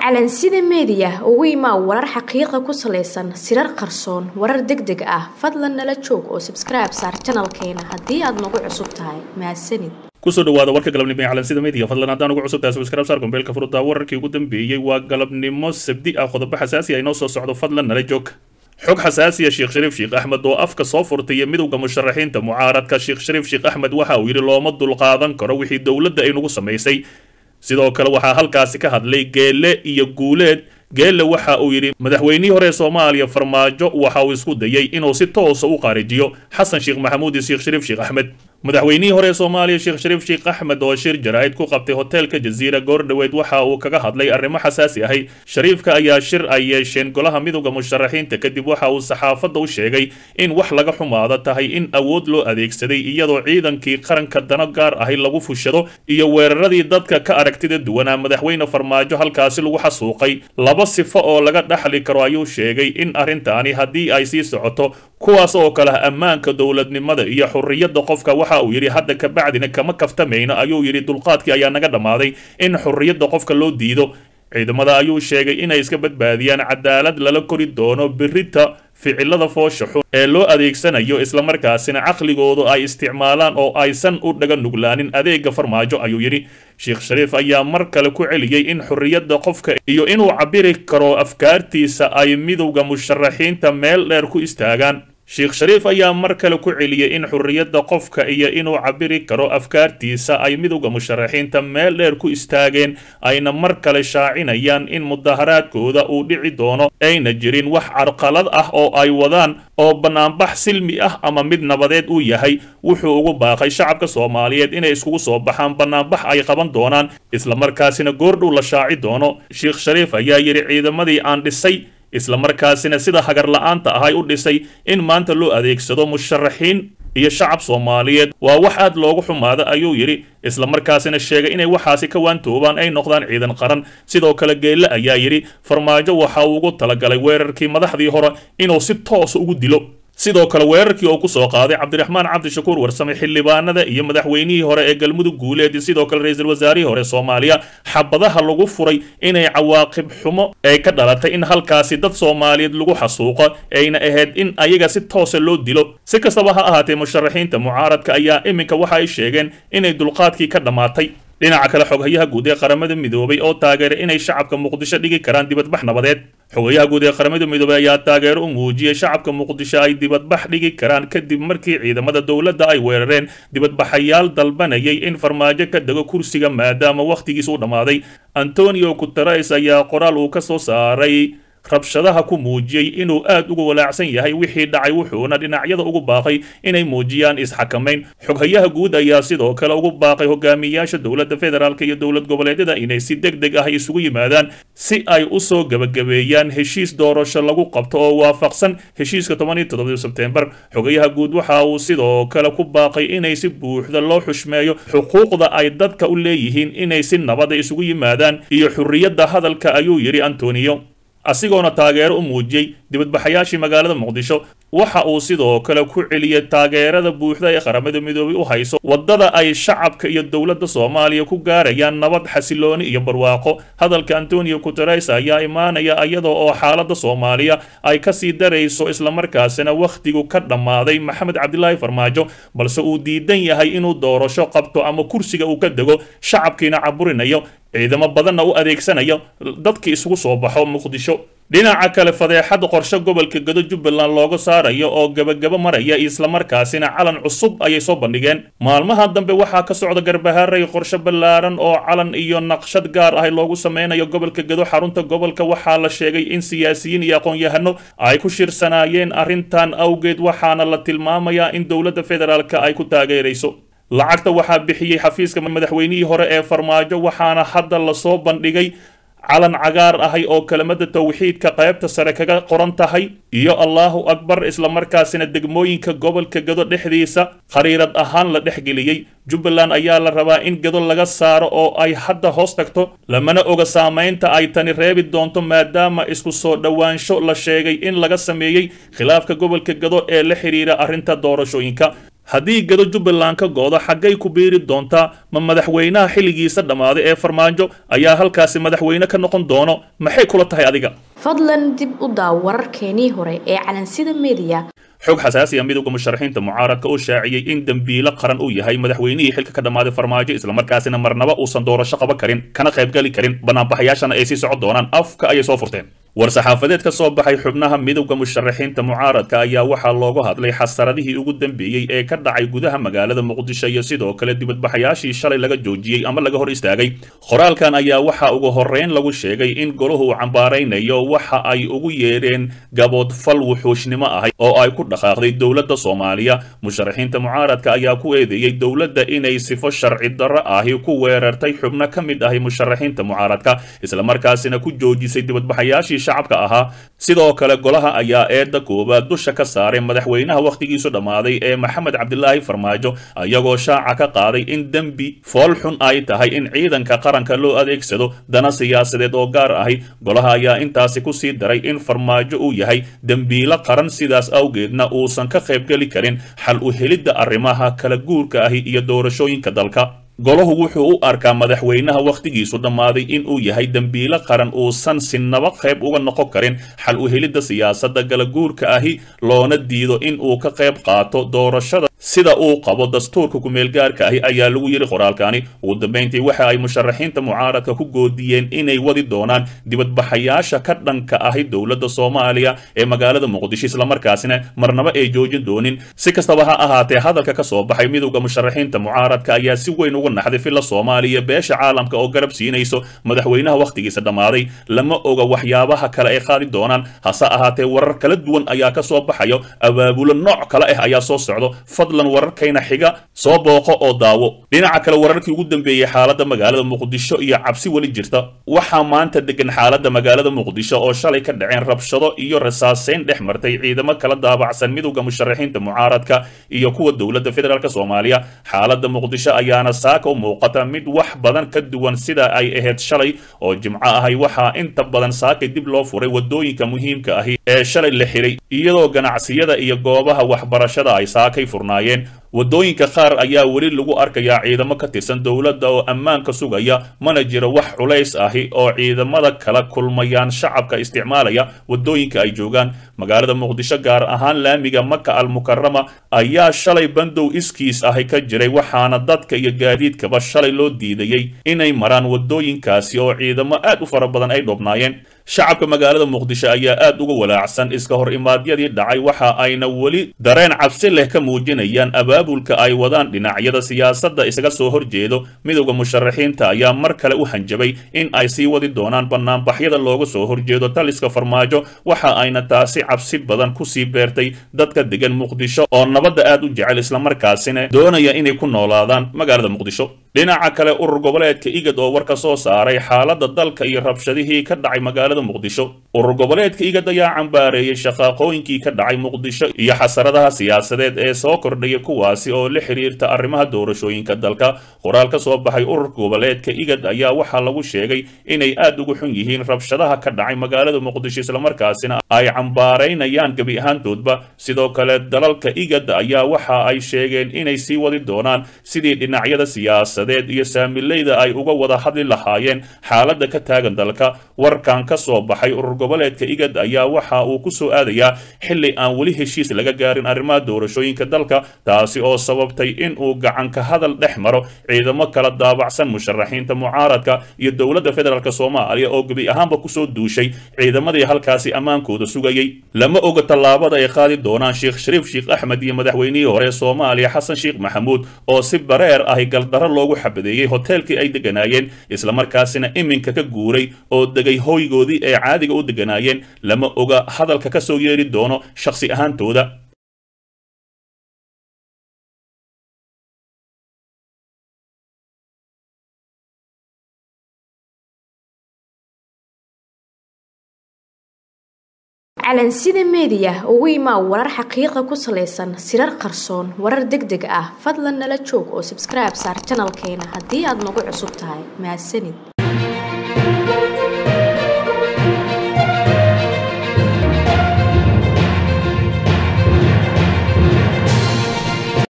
calansida meediya ugu imaa warar xaqiiqa ku salaysan sirar qarsoon warar deg deg ah fadlan nala joog oo sabskribe saar janalkeena haddii aad nagu cusub tahay mahadsanid kusoo dhawaada warka galabnimo ee calansida media fadlan haddaan ugu cusub tahay subscribe saar gombeelka furudda wararkii ugu dambeeyey waa galabnimo sabdi ah qodobo xasaasi ah inoo soo socdo fadlan nala joog xog xasaasiya sheekh shariif sheekh axmed oo afka soo furtay midowda musharaxiinta mucaaradka sheekh shariif sheekh axmed waxa uu yidhi looma dulqaadan karo wixii dowladda ay nagu samaysay sidoo kale waxaa halkaasi ka hadlay geelle iyo guuleed geelle waxa uu yidhi madaxweynihii hore ee soomaaliya farmaajo waxa uu isku dayay inuu si toosa u qaarijiyo xasan sheekh maxamuud iyo sheekh shariif sheekh axmed madaxweynihii hore ee soomaaliya sheekh shariif sheekh axmed oo shir jaraa'id ku qabtay hoteelka jaziira goordhoweed waxa uu kaga hadlay arrimo xasaasi ahay shariifka ayaa shir ay yeesheen golaha midowda musharaxiinta kadib waxa uu saxaafadda u sheegay in wax laga xumaado tahay in awood loo adeegsaday iyadoo ciidankii qaranka dano gaar ahay lagu fushado iyo weeraradii dadka ka aragtida duwanaa madaxweyne farmaajo halkaasi lagu xasuuqay laba sifo oo laga dhaxli karo ayuu sheegay in arrintaani haddii ay sii socoto kuwaas oo kale ah ammaanka dowladnimada iyo xurriyadda qofka waxa uu yidhi hadda ka bacdina kama kaftamayno ayuu yidhi dulqaadkii ayaa naga dhammaaday in xurriyadda qofka loo diido ciidamada ayuu sheegay inay iska badbaadiyaan cadaalad lala kori doono birita ficilada foosha xun ee loo adeegsanayo islamarkaasina caqligoodu ay isticmaalaan oo aysan u dhaga nuglaanin adeega farmaajo ayuu yidhi sheekh shariif ayaa mar kale ku celiyey in xurriyadda qofka iyo inuu cabiri karo afkaartiisa ay midowda musharaxiinta meel dheer ku istaagaan sheekh shariif ayaa mar kale ku celiyey in xurriyadda qofka iyo inuu cabiri karo afkaartiisa ay midowda musharaxiinta meel dheer ku istaageen ayna mar kale shaacinayaan in mudaharaadkooda uu dhici doono ayna jirin wax carqalad ah oo ay wadaan oo bannaanbax silmi ah ama mid nabadeed uu yahay wuxuu ugu baaqay shacabka soomaaliyeed inay iskugu soo baxaan bannaanbax ay qaban doonaan islamarkaasina goordhow la shaaci doono sheekh shariif ayaa yidhi ciidamadii aan dhisay islamarkaasina sida hagar la-aanta ahay u dhisay in maanta loo adeegsado musharaxiin iyo shacab soomaaliyeed waa wax aad loogu xumaada ayuu yidhi islamarkaasina sheegay inay waxaasi ka waantoobaan ay noqdaan ciidan qaran sidoo kale geelle ayaa yidhi farmaajo waxa uu ugu talagalay weerarkii madaxdii hore inuu si toosa ugu dilo sidoo kale weerarkii oo ku soo qaaday cabdiraxmaan cabdishakuur warsame xildhibaanada iyo madaxweynihii hore ee galmudug guuleed sidoo kale ra-iisul wasaarihii hore soomaaliya xabadaha lagu furay inay cawaaqib xumo ay ka dhalatay in halkaasi dad soomaaliyeed lagu xasuuqo ayna ahayd in ayaga si toosa loo dilo si kastaba ha ahaatee musharaxiinta mucaaradka ayaa iminka waxa ay sheegeen inay dulqaadkii ka dhammaatay dhinaca kale xoghayaha guud ee qaramada midoobay oo taageeray inay shacabka muqdisho dhigi karaan dibadbax nabadeed xogayaha guud ee qaramada midoobey ayaa taageero u muujiyey shacabka muqdisho ay dibadbax dhigi karaan kadib markii ciidamada dowladda ay weerareen dibadbaxayaal dalbanayay in farmaajo ka dego kursiga maadaama wakhtigiis u dhammaaday antonio guteres ayaa qoraal uu ka soo saaray rabshadaha ku muujiyey inuu aad uga walaacsan yahay wixii dhacay wuxuuna dhinacyada ugu baaqay inay muujiyaan isxakamayn xoghayaha guud ayaa sidoo kale ugu baaqay hogaamiyayaasha dowladda federaalk iyo dowlad goboleedyada inay si deg deg ah isugu yimaadaan si ay usoo gebagabeeyaan heshiis doorasho lagu qabto oo waafaqsan heshiiska toban iyo toddoba sebtembar xogayaha guud waxa uu sidoo kale ku baaqay inay si buuxda loo xushmeeyo xuquuqda ay dadka u leeyihiin inay si nabada isugu yimaadaan iyo xurriyadda hadalka ayuu yidhi antonio asigoona taageero u muujiyey dibadbaxayaashii magaalada muqdisho waxa uu sidoo kale ku celiyey taageerada buuxda ee qaramada midoobay u hayso waddada ay shacabka iyo dowladda soomaaliya ku gaarayaan nabad xasilooni iyo barwaaqo hadalka antonio guteres ayaa imaanaya iyada oo xaaladda soomaaliya ay kasii darayso islamarkaasina wakhtigu ka dhammaaday maxamed cabdilaahi farmaajo balse uu diidan yahay inuu doorasho qabto ama kursiga uu ka dego shacabkiina caburinayo ciidamo badanna u adeegsanayo dadkii isugu soo baxo muqdisho dhinaca kale fadeexad qorshe gobolka gado jubbaland looga saarayo oo gebagabo maraya islamarkaasina calan cusub ayay soo bandhigeen maalmaha dambe waxaa ka socda garbahaaray qorshe ballaaran oo calan iyo naqshad gaar ah loogu sameynayo gobolka gado xarunta gobolka waxaa la sheegay in siyaasiyiin iyo aqoon-yahano ay ku shirsanaayeen arrintan awgeed waxaana la tilmaamayaa in dowladda federaalk ay ku taageerayso lacagta waxaa bixiyey xafiiska madaxweynihii hore ee farmaajo waxaana hadda lasoo bandhigay calan cagaar ahay oo kelimada tawxiidka qaybta sare kaga qoran tahay iyo allaahu akbar islamarkaasina degmooyinka gobolka gado dhexdiisa khariirad ahaan la dhexgeliyey jubbaland ayaa la rabaa in gado laga saaro oo ay hadda hoos tagto lamana oga saamaynta ay tani reebi doonto maadaama isku soo dhowaansho la sheegay in laga sameeyey khilaafka gobolka gado ee la xidhiira arrinta doorashooyinka haddii gado jubbaland ka go-do xaggay ku biiri doontaa ma madaxweynaha xilligiisa dhammaaday ee farmaajo ayaa halkaasi madaxweyne ka noqon doono maxay kula tahay adiga fadlan dib u daaw wararkeenii hore ee calansida meediya xog xasaasi ah midowda musharaxiinta mucaaradka oo shaaciyey in dembiilo qaran uu yahay madaxweynihii xilka ka dhammaaday farmaajo islamarkaasina marnaba uusan doorasho qaban karin kana qaybgali karin banaanbaxayaashana ay sii socon doonaan afka ayay soo furteen war-saxaafadeed ka soo baxay xubnaha midowda musharaxiinta mucaaradka ayaa waxaa loogu hadlay xasaradihii ugu dambeeyey ee ka dhacay gudaha magaalada muqdisho iyo sidoo kale dibadbaxayaashii shalay laga joojiyey ama laga hor istaagay qoraalkan ayaa waxaa ugu horreyn lagu sheegay in golahu uu cambaaraynayo waxa ay ugu yeedheen gaboodfal wuxuushnimo ahay oo ay ku dhaqaaqday dowladda soomaaliya musharaxiinta mucaaradka ayaa ku eedeeyey dowladda inay sifo sharci darro ahi ku weerartay xubno ka mid ahi musharaxiinta mucaaradka islamarkaasina ku joojisay dibadbaxayaashii shacabka ahaa sidoo kale golaha ayaa eedda koowaad dusha ka saaray madaxweynaha wakhtigiisu dhammaaday ee maxamed cabdilaahi farmaajo ayagoo shaaca ka qaaday in dembi fool xun ay tahay in ciidanka qaranka loo adeegsado dana siyaasadeed oo gaar ahi golaha ayaa intaasi ku sii daray in farmaajo uu yahay dembiilo qaran sidaas awgeedna uusan ka qaybgeli karin xal u helidda arrimaha kala guurka ahi iyo doorashooyinka dalka golahu wuxuu u arkaa madaxweynaha wakhtigiisu dhammaaday inuu yahay dembiilo qaran uusan sinaba qayb uga noqon karin xal u helidda siyaasadda galaguurka ahi loona diido in uu ka qayb qaato doorashada sida uu qabo dastuurka kumeelgaarka ahi ayaa lagu yidhi qoraalkani ugu dambayntii waxa ay musharaxiinta mucaaradka ku goodiyeen inay wadi doonaan dibadbaxayaasha ka dhanka ahi dowladda soomaaliya ee magaalada muqdisho islamarkaasina marnaba ay joojin doonin si kastaba ha ahaatee hadalka ka soo baxay midowda musharaxiinta mucaaradka ayaa si weyn uga naxday filla soomaaliya beesha caalamka oo garab siinayso madaxweynaha wakhtigiisa dhammaaday lama oga waxyaabaha kale ay qaadi doonaan hase ahaatee warar kala duwan ayaa ka soo baxayo abaabulo nooc kale ah ayaa soo socdo fadlan wararkayna xiga soo booqo oo daawo dhinaca kale wararkii ugu dambeeyey xaaladda magaalada muqdisho iyo cabsi weli jirta waxaa maanta degan xaaladda magaalada muqdisho oo shalay ka dhaceen rabshado iyo rasaaseyn dhex martay ciidamo kala daabacsan midowda musharaxiinta mucaaradka iyo kuwa dowladda federaalk soomaaliya xaaladda muqdisho ayaana saaka u muuqata mid wax badan ka duwan sida ay ahayd shalay oo jimco ahay waxaa inta badan saakay dib loo furay wadooyinka muhiimka ahi ee shalay la xiray iyadoo ganacsiyada iyo goobaha waxbarashada ay saakay furnaayeen waddooyinka qaar ayaa weli lagu arkayaa ciidamo ka tirsan dowladda oo ammaanka sugaya mana jiro wax culays ahi oo ciidamada kala kulmayaan shacabka isticmaalaya waddooyinka ay joogaan magaalada muqdisho gaar ahaan laamiga maka almukarama ayaa shalay bandow iskiis ahi ka jiray waxaana dadka iyo gaadiidkaba shalay loo diidayey inay maraan waddooyinkaasi oo ciidamo aad u fara badan ay dhoobnaayeen shacabka magaalada muqdisho ayaa aad uga walaacsan iska hor imaadyadii dhacay waxa ayna weli dareen cabsi leh ka muujinayaan abaabulka ay wadaan dhinacyada siyaasadda isaga soo horjeedo midowda musharaxiinta ayaa mar kale u hanjabay in ay sii wadi doonaan banaanbaxyada looga soo horjeedo taliska farmaajo waxa ayna taasi cabsi badan kusii beertay dadka degan muqdisho oo nabadda aad u jecel islamarkaasina doonaya inay ku noolaadaan magaalada muqdisho dhinaca kale urur goboleedka igad oo war ka soo saaray xaaladda dalka iyo rabshadihii ka dhacay magaalada muqdisho urur goboleedka igad ayaa cambaareeyey shaqaaqooyinkii ka dhacay muqdisho iyo xasaradaha siyaasadeed ee soo kordhaya kuwaasi oo la xiriirta arrimaha doorashooyinka dalka qoraal ka soo baxay ururka goboleedka igad ayaa waxaa lagu sheegay inay aad ugu xun yihiin rabshadaha ka dhacay magaalada muqdisho islamarkaasina ay cambaaraynayaan gebi ahaantoodba sidoo kale dalalka igad ayaa waxa ay sheegeen inay sii wadi doonaan sidii dhinacyada siyaasadeed iyo saamileyda ay uga wada hadli lahaayeen xaaladda ka taagan dalka warkan ka soo baxay urur goboleedka igad ayaa waxa uu ku soo aadayaa xilli aan weli heshiis laga gaarin arrimaha doorashooyinka dalka taasi oo sababtay in uu gacanka hadal dhex maro ciidamo kala daabacsan musharaxiinta mucaaradka iyo dowladda federaalk soomaaliya oo gebi ahaanba kusoo duushay ciidamadii halkaasi ammaankooda sugayey lama oga tallaabada ay qaadi doonaan sheekh shariif sheekh axmed iyo madaxweynihii hore soomaaliya xasan sheekh maxamuud oo si bareer ahi galdarro loogu xabadeeyey hoteelkii ay deganaayeen islamarkaasina iminka ka guuray oo degay hoygoodii ay caadiga u deganaayeen lama oga hadalka ka soo yeeri doono shakhsi ahaantooda calansida meediya ugu imaa warar xaqiiqa ku salaysan sirar qarsoon warar deg deg ah fadlan nala joog oo sabskribe saar janalkeena haddii aad nagu cusub tahay mahadsanid